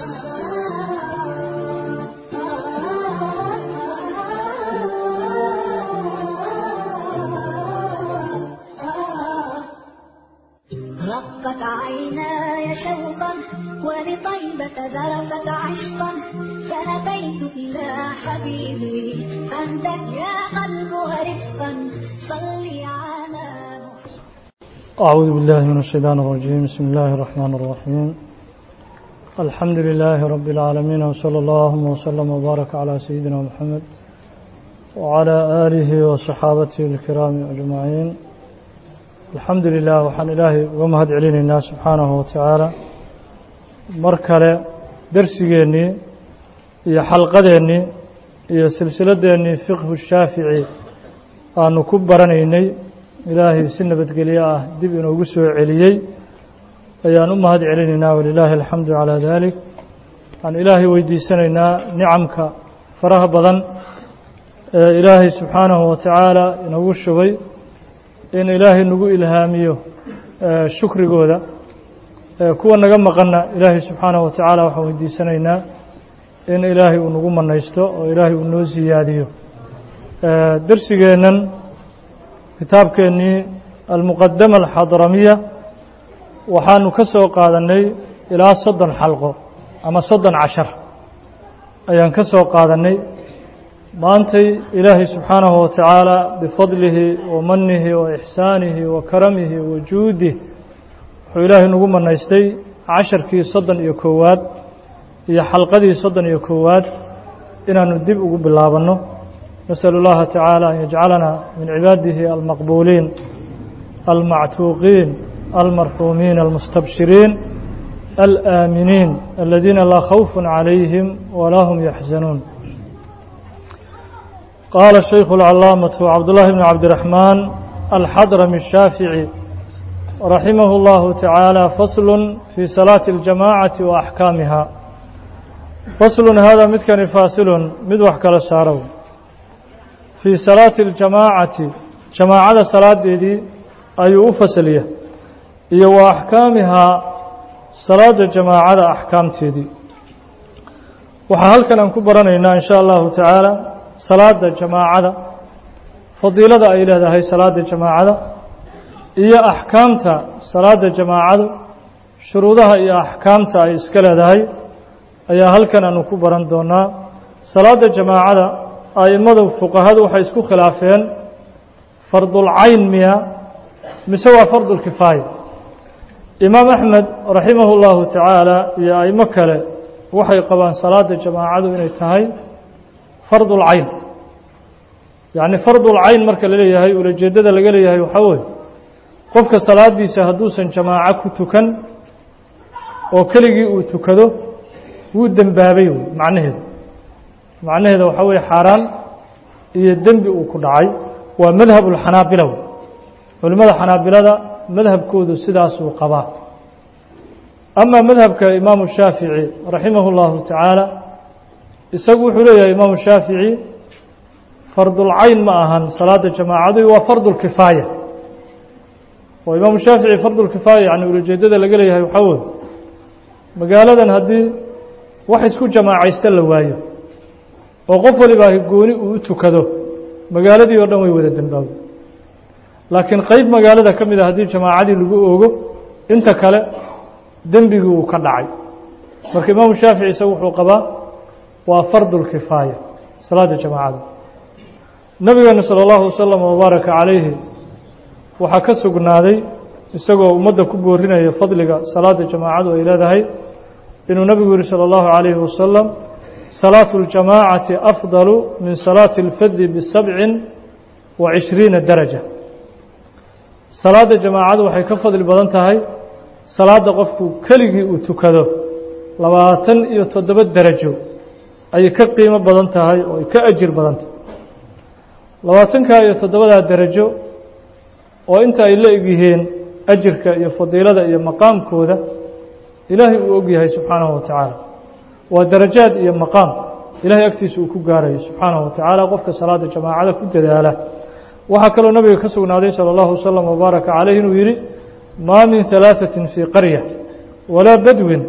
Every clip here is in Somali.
رقت عيناي شوقا ولطيبة ذرفت عشقا فأتيت إلى حبيبي فاهدك يا قلب ورفقا صلي على محمد أعوذ بالله من الشيطان الرجيم بسم الله الرحمن الرحيم الحمد لله رب العالمين وصلى الله وسلم وبارك على سيدنا محمد وعلى آله وصحابته الكرام أجمعين الحمد لله waxaan ilaahay uga mahad celinaynaa subxaanahu watacaala mar kale dersigeennii iyo xalqadeennii iyo silsiladeennii fiqhu shaafici aanu ku baranaynay ilaahay si nabadgelyo ah dib inoogu soo celiyey ayaan u mahad celinaynaa walilaahi alxamdu calaa dalik waxaan ilaahay weydiisanaynaa nicamka faraha badan ee ilaahay subxaanahu watacaala inagu shubay in ilaahay nagu ilhaamiyo shukrigooda kuwa naga maqanna ilaahay subxaanahu watacaala waxaan weydiisanaynaa in ilaahay uu nagu manaysto oo ilaahay uu noo siyaadiyo dersigeennan kitaabkeennii almuqadama alxadramiya waxaanu ka soo qaadannay ilaa soddon xalqo ama soddon cashar ayaan ka soo qaadannay maantay ilaahay subxaanahu watacaala bifadlihi wa manihi wa ixsaanihi wa karamihi wa juudih wuxuu ilaahay nagu manaystay casharkii soddon iyo koowaad iyo xalqadii soddon iyo koowaad inaanu dib ugu bilaabanno nasأl اllaha tacaala an yajcalana min cibaadihi almaqbuuliin almactuuqiin almarxuumiin almustabshiriin alaaminiin aladiina laa khawf calayhim walaa hum yaxzanuun qaala shaykhu اlcalaamaةu cabdullahi bn cabdiraxmaan alxadrami الshaafici raximah اllahu tacaala faslu fii salaati اljamacati wa axkaamiha faslun hada midkani faasilun mid wax kala saarow fii salaati اljamaacati jamaacada salaadeedii ayuu u fasaliya iyo wa axkaamihaa salaada jamaacada axkaamteedii waxaa halkan aan ku baranaynaa in sha allahu tacaala salaada jamaacada fadiilada ay leedahay salaada jamaacada iyo axkaamta salaada jamaacadu shuruudaha iyo axkaamta ay iska leedahay ayaa halkan aanu ku baran doonaa salaada jamaacada a'immadu fuqahadu waxay isku khilaafeen fardulcayn miya mise waa fardulkifaaya imaam axmed raximah اllahu tacaala iyo a'imo kale waxay qabaan salaada jamaacadu inay tahay fardulcayn yacni fardulcayn marka la leeyahay ulajeeddada laga leeyahay waxaa weye qofka salaadiisa hadduusan jamaaco ku tukan oo keligii uu tukado wuu dembaabay wey macnaheedu macnaheeda waxaa weye xaaraan iyo dembi uu ku dhacay waa madhab ulxanaabila wey culimmada xanaabilada madhabkoodu sidaasuu qabaa ama madhabka imaamu shaafici raximah اllahu tacaala isagu wuxuu leeyahay imaamu shaafici fardulcayn ma ahan salaada jamaacadu waa fardulkifaaya oo imaamu shaafici fardulkifaaya yani ulajeedada laga leeyahay waxaa weye magaaladan haddii wax isku jamaacaysta la waayo oo qof walibaa gooni uu u tukado magaaladii oo dhan way wada dembaabo laakiin qeyb magaalada ka mid a haddii jamaacadii lagu oogo inta kale dembigii uu ka dhacay marka imaamu shaafici isagu wuxuu qabaa waa fardulkifaaya salaada jamaacada nabigeena salى اllahu wasalam wabaaraka calayhi waxaa ka sugnaaday isagoo ummadda ku boorinaya fadliga salaada jamaacadu ay leedahay inuu nabigu yihi salى اllahu عalayhi wasalam salaatu اljamaacati afdalu min salaati اlfadi bisabcin wa cishriina daraja salaada jamaacadu waxay ka fadli badan tahay salaada qofku keligii uu tukado labaatan iyo toddoba derajo ayay ka qiimo badan tahay oo ay ka ajir badan tahay labaatankaa iyo toddobadaa derajo oo inta ay la egyihiin ajirka iyo fadiilada iyo maqaamkooda ilaahay uu og yahay subxaanahu wa tacaala waa darajaad iyo maqaam ilahay agtiisa uu ku gaarayo subxaanahu wa tacaala qofka salaada jamaacada ku dadaala waxaa kaloo nabiga ka sugnaaday salى اllahu wasalam wabaaraka calayh inuu yidhi maa min ثalaaثaةi fii qarya walaa badwin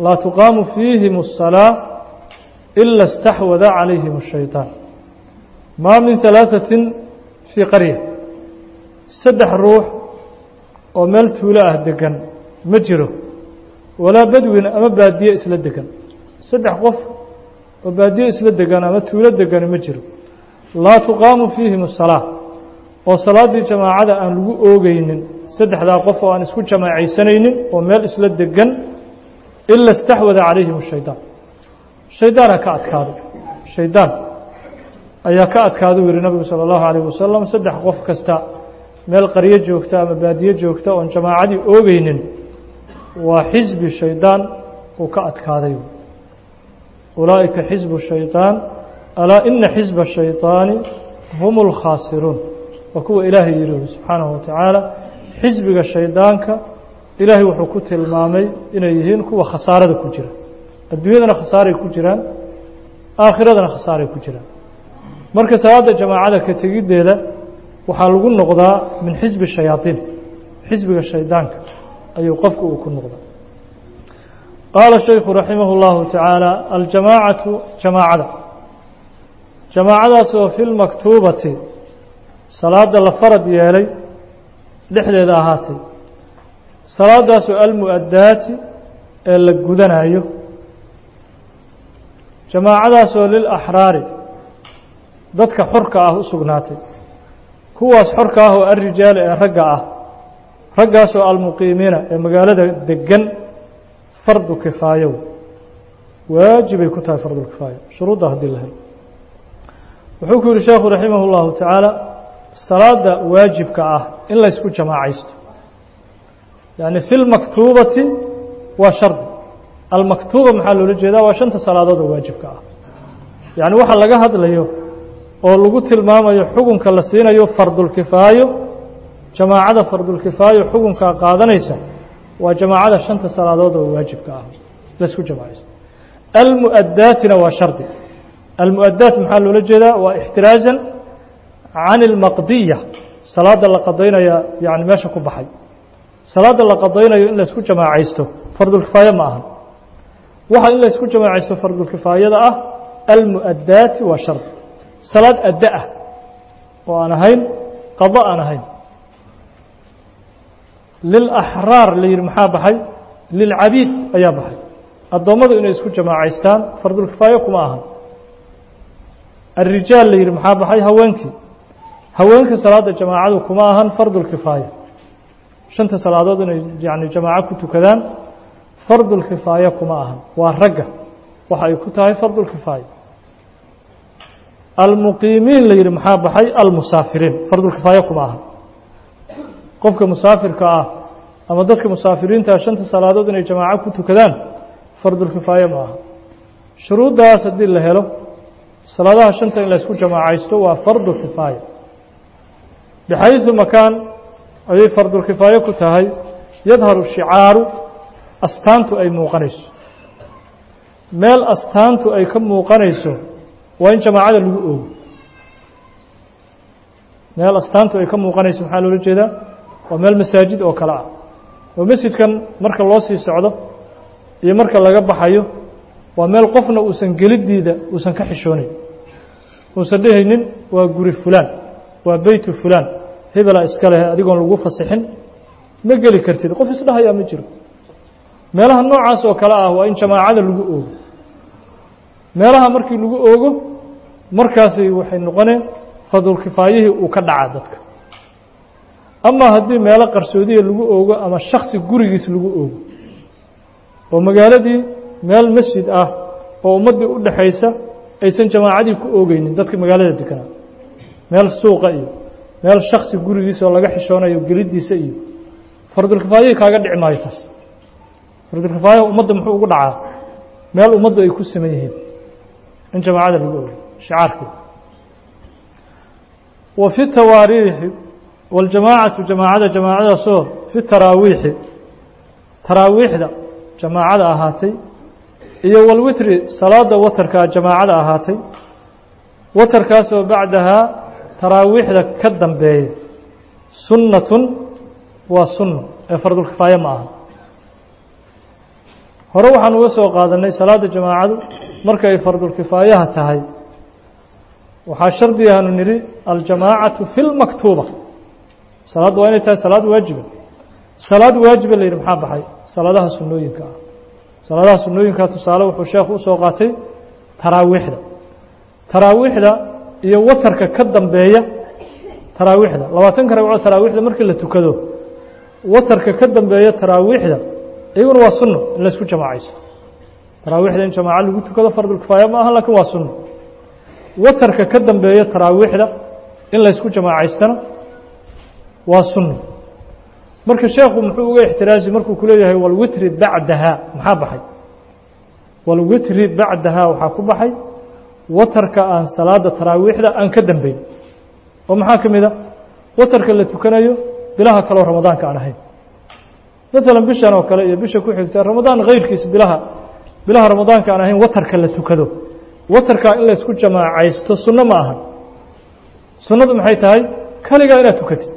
laa tuqaamu fiihim الsalaa ila اstaxwada calayhim الshayطaan maa min ثalaaثatin fii qarya saddex ruux oo meel tuulo ah degan ma jiro walaa badwin ama baadiye isla degan saddex qof oo baadiye isla degan ama tuulo degani ma jiro laa tuqaamu fiihim الsalaa oo salaaddii jamaacada aan lagu oogeynin saddexdaa qof oo aan isku jamaacaysanaynin oo meel isla degan ila اstaxwada calayhim الshayطaan shaydaana ka adkaado shaydaan ayaa ka adkaada u yihi nabigu salى اllahu عalيه wasalam saddex qof kasta meel qaryo joogta ama baadiye joogta oon jamaacadii oogeynin waa xisbi shaydaan uu ka adkaaday ulaa'ika xisbu shayطaan alaa ina xisba الshayطaani hum اlkhaasiruun waa kuwa ilaahay yihi subxaanahu watacaala xisbiga shaydaanka ilaahay wuxuu ku tilmaamay inay yihiin kuwa khasaarada ku jira adduunyadana khasaaray ku jiraan aakhiradana khasaaray ku jiraan marka salaada jamaacada ka tegiddeeda waxaa lagu noqdaa min xisbi shayaaiin xisbiga shaydaanka ayuu qofku uu ku noqdaa qaala shaykhu raximah اllahu tacaala aljamaacatu jamaacada jamaacadaas oo fi lmaktuubati salaada la farad yeelay dhexdeeda ahaatay salaadaasoo almu'adaati ee la gudanayo jamaacadaasoo lilaxraari dadka xorka ah u sugnaatay kuwaas xorka ah oo alrijaali ee ragga ah raggaasoo almuqiimiina ee magaalada degan fardu kifaayo waajibay ku tahay fardulkifaaya shuruudda haddii la helo wuxuu ku yihi sheekhu raximah اllahu tacaala salaada waajibka ah in laysku jamaacaysto yani fi lmaktuubati waa shardi almaktuuba maxaa loola jeedaa waa shanta salaadood oo waajibka ah yacni waxa laga hadlayo oo lagu tilmaamayo xukunka la siinayo fardulkifaayo jamaacada fardulkifaayo xukunkaa qaadanaysa waa jamaacada shanta salaadood oo waajibka ah laysku jamaacaysto almu'adaatina waa shardi almu'adaat maxaa loola jeedaa waa ixtiraazan can ilmaqdiya salaada la qadaynaya yani meesha ku baxay salaada la qadaynayo in laysku jamaacaysto fardulkifaaye ma ahan waxa in laysku jamaacaysto fardulkifaayada ah almu'adaati waa shardi salaad adda ah oo aan ahayn qado aan ahayn lilaxraar la yihi maxaa baxay lilcabiid ayaa baxay addoommadu inay isku jamaacaystaan fardulkifaaye kuma ahan alrijaal la yihi maxaa baxay haweenkii haweenka salaada jamaacadu kuma ahan fardulkifaaya shanta salaadood inay yani jamaaco ku tukadaan fardulkifaaya kuma ahan waa ragga waxa ay ku tahay fardulkifaaya almuqiimiin la yihi maxaa baxay almusaafiriin fardulkifaaya kuma ahan qofka musaafirka ah ama dadka musaafiriinta shanta salaadood inay jamaaco ku tukadaan fardulkifaaya ma aha shuruuddaas haddii la helo salaadaha shanta in laysku jamaacaysto waa fardu kifaaya bixayثu makaan ayay fardulkifaaye ku tahay yadharu shicaaru astaantu ay muuqanayso meel astaantu ay ka muuqanayso waa in jamaacada lagu oogo meel astaantu ay ka muuqanayso maxaa loola jeedaa waa meel masaajid oo kale ah oo masjidkan marka loo sii socdo iyo marka laga baxayo waa meel qofna uusan geliddiida uusan ka xishoonayn uusan dhehaynin waa guri fulaan waa beytu fulaan hebelaa iska leh adigoon lagu fasixin ma geli kartid qof isdhahayaa ma jiro meelaha noocaas oo kale ah waa in jamaacada lagu oogo meelaha markii lagu oogo markaasi waxay noqoneen fadulkifaayihii uu ka dhacaa dadka ama haddii meelo qarsoodiya lagu oogo ama shaksi gurigiis lagu oogo oo magaaladii meel masjid ah oo ummaddii u dhaxaysa aysan jamaacadii ku oogeynin dadka magaalada deganaa meel suuqa iyo meel shaksi gurigiisa oo laga xishoonayo geliddiisa iyo fardulkifaayihii kaaga dhici maayo taas fardulkifaayaha ummadda muxuu ugu dhacaa meel ummaddu ay ku siman yihiin in jamaacada lagu oogay shicaarkii wa fi tawaariixi waljamaacatu jamaacada jamaacadaasoo fi taraawiixi taraawiixda jamaacada ahaatay iyo walwitri salaada watarkaa jamaacada ahaatay watarkaasoo bacdahaa taraawiixda ka dambeeya sunnatun waa sunno ee fardulkifaaye ma aha hore waxaan uga soo qaadanay salaada jamaacadu marka ay fardulkifaayaha tahay waxaa shardi aanu nidhi aljamaacatu fi lmaktuuba salaaddu waa inay tahay salaad waajiba salaad waajiba la yidhi maxaa baxay salaadaha sunnooyinka ah salaadaha sunnooyinka tusaale wuxuu sheekhu usoo qaatay taraawiixda taraawiixda iyo watarka ka dambeeya taraawiixda labaatanka ragco taraawiixda markii la tukado watarka ka dambeeya taraawiixda iyaguna waa sunno in laysku jamaacaysto taraawiixda in jamaaco lagu tukado fardulkifaaya ma aha lakiin waa sunno watarka ka dambeeya taraawiixda in laysku jamaacaystana waa sunno marka sheekhu muxuu uga ixtiraazi markuu ku leeyahay walwitri bacdahaa maxaa baxay walwitri bacdahaa waxaa ku baxay watarka aan salaada taraawiixda aan ka dambeyn oo maxaa ka mid a watarka la tukanayo bilaha kaleo ramadaanka aan ahayn maalan bishan oo kale iyo bisha ku xigta ramadaan kayrkiisa bilaha bilaha ramadaanka aan ahayn watarka la tukado watarkaa in laysku jamaacaysto sunno ma aha sunnadu maxay tahay kaligaa inaad tukatid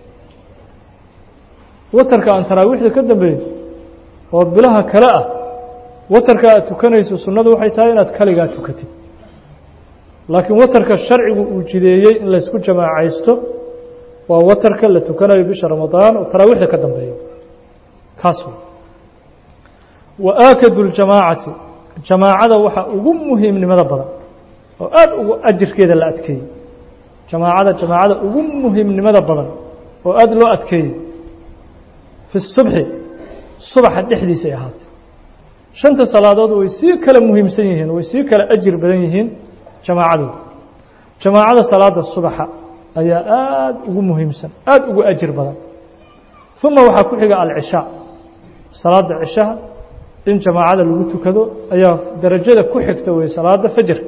watarka aan taraawiixda ka dambeeyo oo bilaha kale ah watarka aad tukanayso sunnadu waxay tahay inaad kaligaa tukatid laakiin watarka sharcigu uu jideeyey in laysku jamaacaysto waa watarka la tukanayo bisha ramadaan oo taraawiixda ka dambeeyo kaas wa aakadu ljamaacati jamaacada waxaa ugu muhiimnimada badan oo aad ugu ajirkeeda la adkeeyey jamaacada jamaacada ugu muhiimnimada badan oo aad loo adkeeyey fi subxi subaxa dhexdiisay ahaatay shanta salaadood way sii kala muhiimsan yihiin way sii kala ajir badan yihiin jamaacadooda jamaacada salaada subaxa ayaa aad ugu muhiimsan aad ugu ajir badan uma waxaa ku xiga alcishaa salaada cishaha in jamaacada lagu tukado ayaa darajada ku xigta wey salaada fajr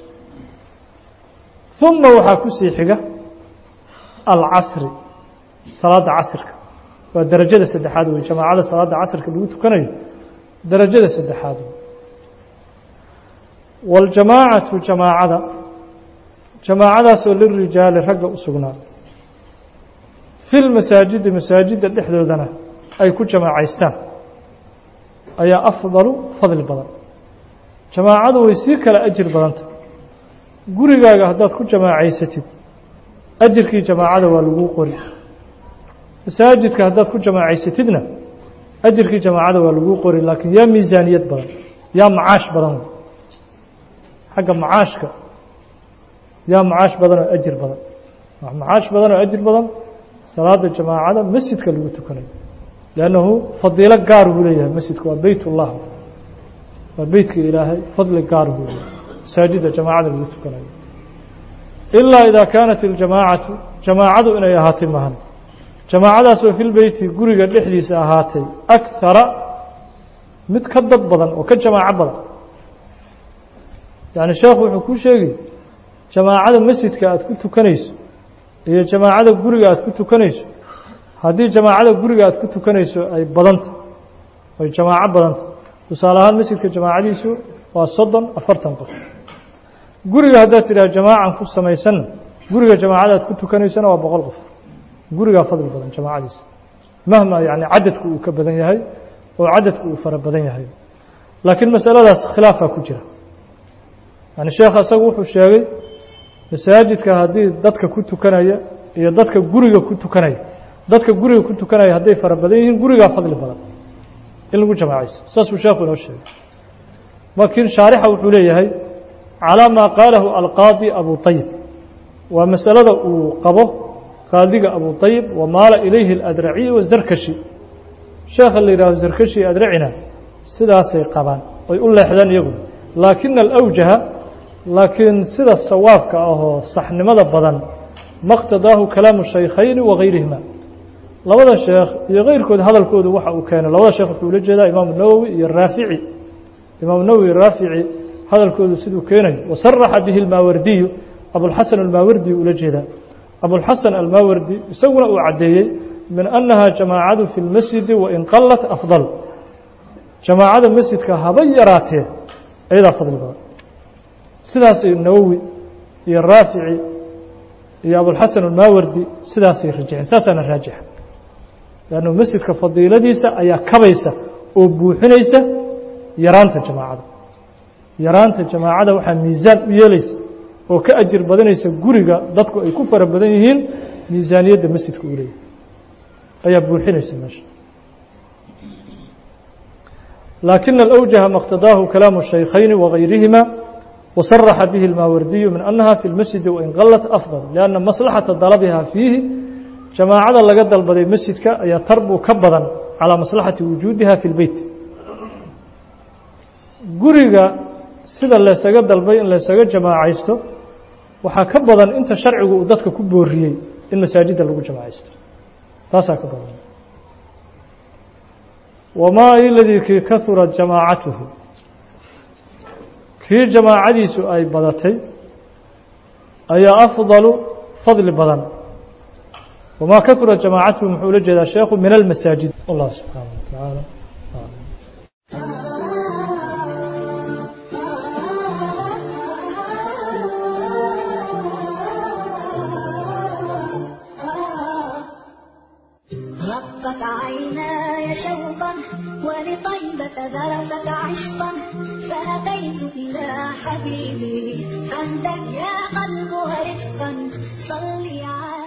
uma waxaa ku sii xiga alcasri salaada casrka waa darajada saddexaad wey jamaacada salaada casrka lagu tukanayo darajada saddexaad wey waاljamaacatu jamaacada jamaacadaasoo lirijaali ragga u sugnaa fi lmasaajidi masaajidda dhexdoodana ay ku jamaacaystaan ayaa afdalu fadli badan jamaacadu way sii kala ajir badanta gurigaaga haddaad ku jamaacaysatid ajirkii jamaacada waa laguu qori masaajidka haddaad ku jamaacaysatidna ajirkii jamaacada waa laguu qori laakiin yaa miisaaniyad badan yaa macaash badan xagga macaashka yaa macaash badan oo ajir badan macaash badan oo ajir badan salaada jamaacada masjidka lagu tukanayo lannahu fadiilo gaar buu leeyahay masjidku waa beyt ullah waa beytka ilaahay fadli gaar buu leeyahay masaajidda jamaacada lagu tukanayo ilaa idaa kaanat iljamaacatu jamaacadu inay ahaatay mahan jamaacadaasoo fi lbeyti guriga dhexdiisa ahaatay akara mid ka dad badan oo ka jamaaco badan yani sheekhu wuxuu kuu sheegi jamaacada masjidka aad ku tukanayso iyo jamaacada guriga aad ku tukanayso haddii jamaacada guriga aad ku tukanayso ay badanta ay jamaaco badanta tusaale ahaan masjidka jamaacadiisu waa soddon afartan qof guriga haddaad tidhaha jamaacan ku samaysanna guriga jamaacada aad ku tukanaysona waa boqol qof gurigaa fadli badan jamaacadiisa mahma yani cadadku uu ka badan yahay oo cadadku uu fara badan yahay laakiin masaladaas khilaafaa ku jira yani sheekha isagu wuxuu sheegay masaajidka haddii dadka ku tukanaya iyo dadka guriga ku tukanaya dadka guriga ku tukanaya hadday fara badan yihiin gurigaa fadli badan in lagu jamaacayso saasuu sheekhu inoo sheegay laakiin shaarixa wuxuu leeyahay calaa maa qaalahu alqaadi abu طayib waa masalada uu qabo qaadiga abu طayib wamaala ilayhi اladraciy wazarkashi sheekha la yidhahdo zarkashi adracina sidaasay qabaan ay u leexdaan iyagu laakina alawjaha laakiin sida sawaabka ahoo saxnimada badan maqtadaahu kalaamu shaykhayni wagayrihima labada sheekh iyo keyrkood hadalkoodu waxa uu keenay labada sheekh wuxuu ula jeedaa imaamu nawowi iyo raafici imaamu nawowi raafici hadalkoodu siduu keenayo wasaraxa bihi almaawardiyu abulxasan almaawardi ula jeedaa abulxasan almaawardi isaguna uu caddeeyey min annaha jamaacadu fi lmasjidi wain qalat afdal jamaacada masjidka haba yaraatee ayadaa fadli badan sidaasay nawowi iyo raafici iyo abulxasan almaawardi sidaasay rajixeen saasaana raajixa leannu masjidka fadiiladiisa ayaa kabaysa oo buuxinaysa yaraanta jamaacada yaraanta jamaacada waxaa miisaan u yeelaysa oo ka ajir badanaysa guriga dadku ay ku fara badan yihiin miisaaniyadda masjidka uu leeyahay ayaa buuxinaysa meesha laakina alأwjaha ma اqtadaahu kalaamu الشhaykhayni وغayrihima وصرح به الماوردي من أنها في المسجد وإن قلت أفضل لأن مصلحة طلبها فيه جماعة laga dalbaday مسجidka ayaa tarbu ka badan calى مصلحaةi وuجuudiha في البeyt guriga sida laysaga dalbay in laysaga jamaacaysto waxaa ka badan inta sharcigu uu dadka ku booriyey in masaajidda lagu jamaacaysto taasaa ka badan وmaa iladii kii kahura jamaacatuhu kii jamaacadiisu ay badatay ayaa afdalu fadli badan wamaa kahura jamaacatuhu muxuu ula jeedaa sheekhu min almasaajid allah subxaanaه wa tacaala رقت عيناي شوقا ولطيبة ذرفت عشقا فأتيت إلى حبيبي فاهدك يا قلب رفقا صلي على